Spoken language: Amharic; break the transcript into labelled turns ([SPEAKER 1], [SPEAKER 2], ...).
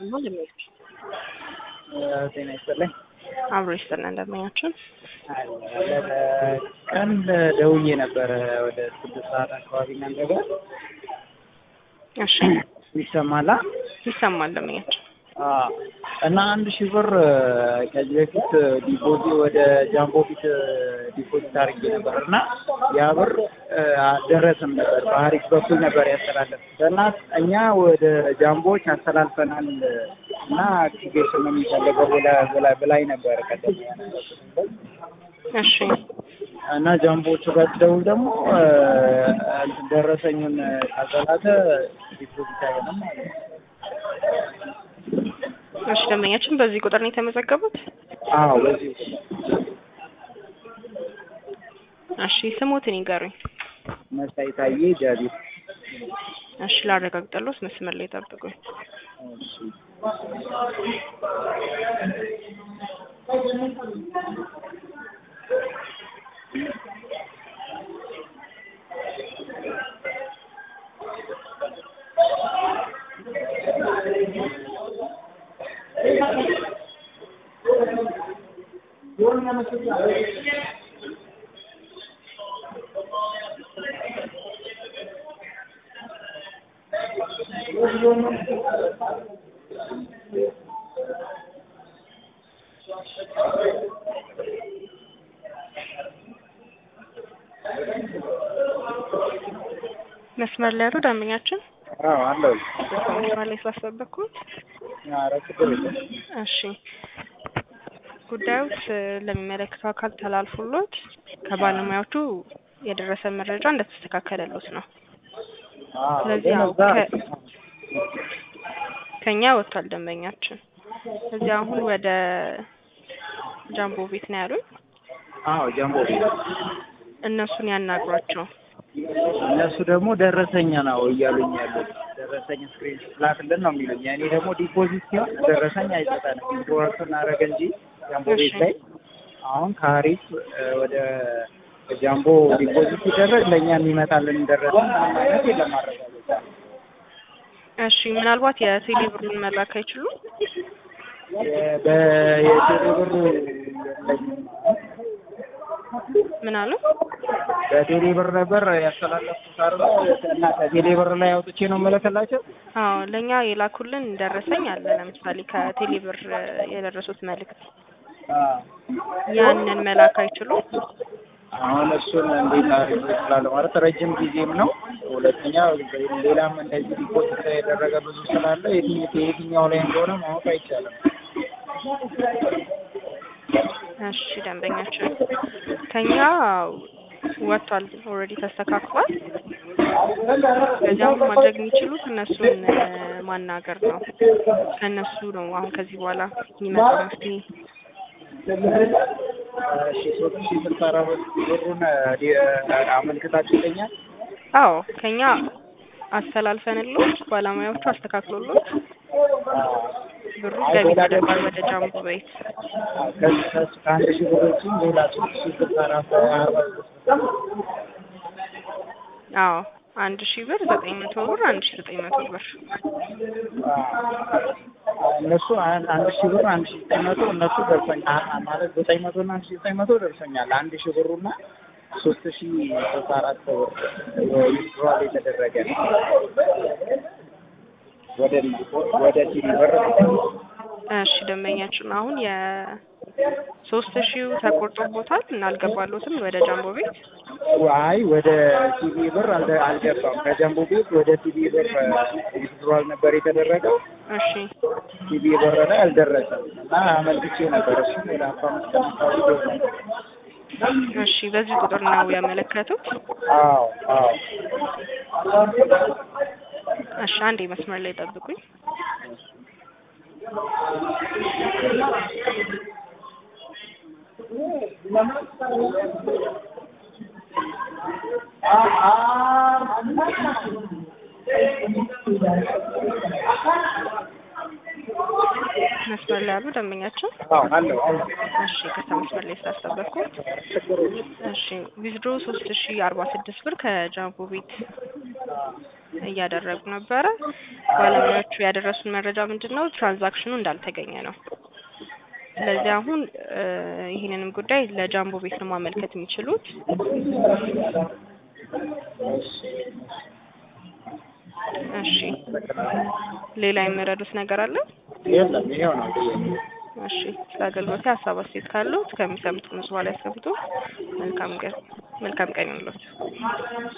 [SPEAKER 1] ነው ለሚሄድ
[SPEAKER 2] ጤና ይስጥልኝ።
[SPEAKER 1] አብሮ ይስጥልን እንደምኛችን
[SPEAKER 2] ቀን ደውዬ ነበረ ወደ ስድስት ሰዓት አካባቢ እናንተ ጋር
[SPEAKER 1] እሺ
[SPEAKER 2] ይሰማላ
[SPEAKER 1] ይሰማል ለምኛችን
[SPEAKER 2] አዎ። እና አንድ ሺህ ብር ከዚህ በፊት ዲፖዚት ወደ ጃምቦ ፊት ዲፖዚት አድርጌ ነበር እና ያ ብር አልደረስም ነበር። በሀሪፍ በኩል ነበር ያስተላለፍኩት እና እኛ ወደ ጃምቦዎች አስተላልፈናል እና አክቲቬሽን ነው የሚፈልገው ብላ- ብላኝ ነበር ቀደም ያነበርኩት
[SPEAKER 1] እሺ
[SPEAKER 2] እና ጃምቦዎቹ ጋር ስደውል ደግሞ እንትን ደረሰኙን ካልተላከ ዲፖዚት አይሆንም ማለት ነው።
[SPEAKER 1] እሺ ደንበኛችን በዚህ ቁጥር ነው የተመዘገቡት?
[SPEAKER 2] አዎ በዚህ
[SPEAKER 1] እሺ ስሞትን ይገሩኝ።
[SPEAKER 2] መሳይ ታዬ ጃቢር
[SPEAKER 1] እሺ ላረጋግጠሎት መስመር ላይ ጠብቁኝ።
[SPEAKER 2] እሺ
[SPEAKER 1] መስመር ላይ ያሉ ደንበኛችን
[SPEAKER 2] አዎ አለው
[SPEAKER 1] መስመር ላይ ስላስጠበቅኩት
[SPEAKER 2] ኧረ ችግር የለም
[SPEAKER 1] እሺ ጉዳዩት ለሚመለከተው አካል ተላልፎሎት ከባለሙያዎቹ የደረሰ መረጃ እንደተስተካከለሎት ነው።
[SPEAKER 2] አዎ
[SPEAKER 1] ስለዚህ
[SPEAKER 2] ግን
[SPEAKER 1] ያው
[SPEAKER 2] እዛ
[SPEAKER 1] ከ- ከኛ ወጥቷል ደንበኛችን። እዚህ አሁን ወደ ጃምቦ ቤት ነው ያሉኝ።
[SPEAKER 2] አዎ ጃምቦ ቤት
[SPEAKER 1] እነሱን ያናግሯቸው።
[SPEAKER 2] እነሱ ደግሞ ደረሰኛ ነው እያሉኝ ያሉት ደረሰኝ ስክሪን ላክልን ነው የሚሉኝ። እኔ ደግሞ ዲፖዚት ሲሆን ደረሰኝ አይሰጠንም ዊዝድሮዋል ስናደርግ እንጂ ጃምቦ ቤት
[SPEAKER 1] እሺ።
[SPEAKER 2] ላይ አሁን ከሀሪፍ እ፣ ወደ ጃምቦ ዲፖዚት ሲደረግ ለእኛ የሚመጣልን ደረሰኝ ምንም አይነት የለም ማረጋገጫ
[SPEAKER 1] እሺ ምናልባት የቴሌ ብሩን መላክ አይችሉም?
[SPEAKER 2] የ- በ- የቴሌ ብር የለኝም
[SPEAKER 1] ምን አሉ?
[SPEAKER 2] በቴሌ ብር ነበር ያስተላለፍኩት አይደል እና ከቴሌ ብር ላይ አውጥቼ ነው የምልክላቸው
[SPEAKER 1] አዎ ለእኛ የላኩልን ደረሰኝ አለ። ለምሳሌ ከቴሌ ብር የደረሱት መልእክት
[SPEAKER 2] አዎ
[SPEAKER 1] ያንን መላክ አይችሉም?
[SPEAKER 2] አሁን እሱን እንዴት አድርጌ እችላለሁ ማለት ረጅም ጊዜም ነው። ሁለተኛ ሌላም እንደዚህ ሪፖርት የተደረገ ብዙ ስላለ የትኝ- የትኛው ላይ እንደሆነ ማወቅ አይቻልም።
[SPEAKER 1] እሺ ደንበኛችን ከኛ ወጥቷል፣ ኦልሬዲ ተስተካክሏል። ከዚያም ማድረግ የሚችሉት እነሱን እ፣ ማናገር ነው። ከእነሱ ነው አሁን ከዚህ በኋላ የሚመጣው መፍትሄ።
[SPEAKER 2] እሺ ሶስት ሺህ ስልሳ አራት ብሩን ዲ- አመልክታችሁልኛል?
[SPEAKER 1] አዎ ከኛ አስተላልፈንሎት ባለሙያዎቹ አስተካክሎሎት ብሩ ገቢ ተደርጓል ወደ ጃምቦ ቤት።
[SPEAKER 2] ከዚህ ከሱ ከአንድ ሺህ ብሮችም ሌላ ሶስት ሺህ ስልሳ አራት አርባ ሶስት
[SPEAKER 1] አዎ አንድ ሺህ ብር ዘጠኝ መቶ ብር አንድ ሺህ ዘጠኝ መቶ ብር
[SPEAKER 2] እነሱ አን- አንድ ሺህ ብር አንድ ሺህ ዘጠኝ መቶ እነሱ ደርሶኛል አ- ማለት ዘጠኝ መቶ እና አንድ ሺህ ዘጠኝ መቶ ደርሶኛል። አንድ ሺህ ብሩና ሶስት ሺህ ስልሳ አራት ብር ዊዝድሮዋል የተደረገ ነው። ወደ ወደ ቲቪ ብር
[SPEAKER 1] እሺ ደንበኛችን አሁን የሶስት ሺው ተቆርጦቦታል እና አልገባሎትም ወደ ጃምቦ ቤት።
[SPEAKER 2] አይ ወደ ቲቪ ብር አልደ- አልገባም። ከጀምቦ ቤት ወደ ቲቪ ብር ዊዝድሮዋል ነበር የተደረገው።
[SPEAKER 1] እሺ
[SPEAKER 2] ቲቪ ብር ላይ አልደረሰም እና አመልክቼ ነበር። እሱም ወደ አስራ አምስት ቀን አካባቢ ደርሷል።
[SPEAKER 1] እሺ በዚህ ቁጥር ነው ያመለከቱት።
[SPEAKER 2] አዎ አዎ
[SPEAKER 1] እሺ አንዴ መስመር ላይ ጠብቁኝ። መስመር ላይ ያሉ ደንበኛችን
[SPEAKER 2] አዎ አለው አለው
[SPEAKER 1] እሺ ከዛ መስመር ላይ ስላስጠበቅኩት እሺ ዊዝድሮ ሶስት ሺ አርባ ስድስት ብር ከጃምቦ ቤት እያደረጉ ነበረ። ባለሙያዎቹ ያደረሱን መረጃ ምንድን ነው? ትራንዛክሽኑ እንዳልተገኘ ነው። ስለዚህ አሁን እ ይህንንም ጉዳይ ለጃምቦ ቤት ነው ማመልከት የሚችሉት። እሺ ሌላ የሚረዱት ነገር አለ?
[SPEAKER 2] የለም ይሄው ነው ጥያቄ።
[SPEAKER 1] እሺ ስለ አገልግሎት ሀሳብ አስተያየት ካሉት ከሚሰሙት ምስል ላይ ያስቀምጡ። መልካም ቀን መልካም ቀን ይሁንልዎት።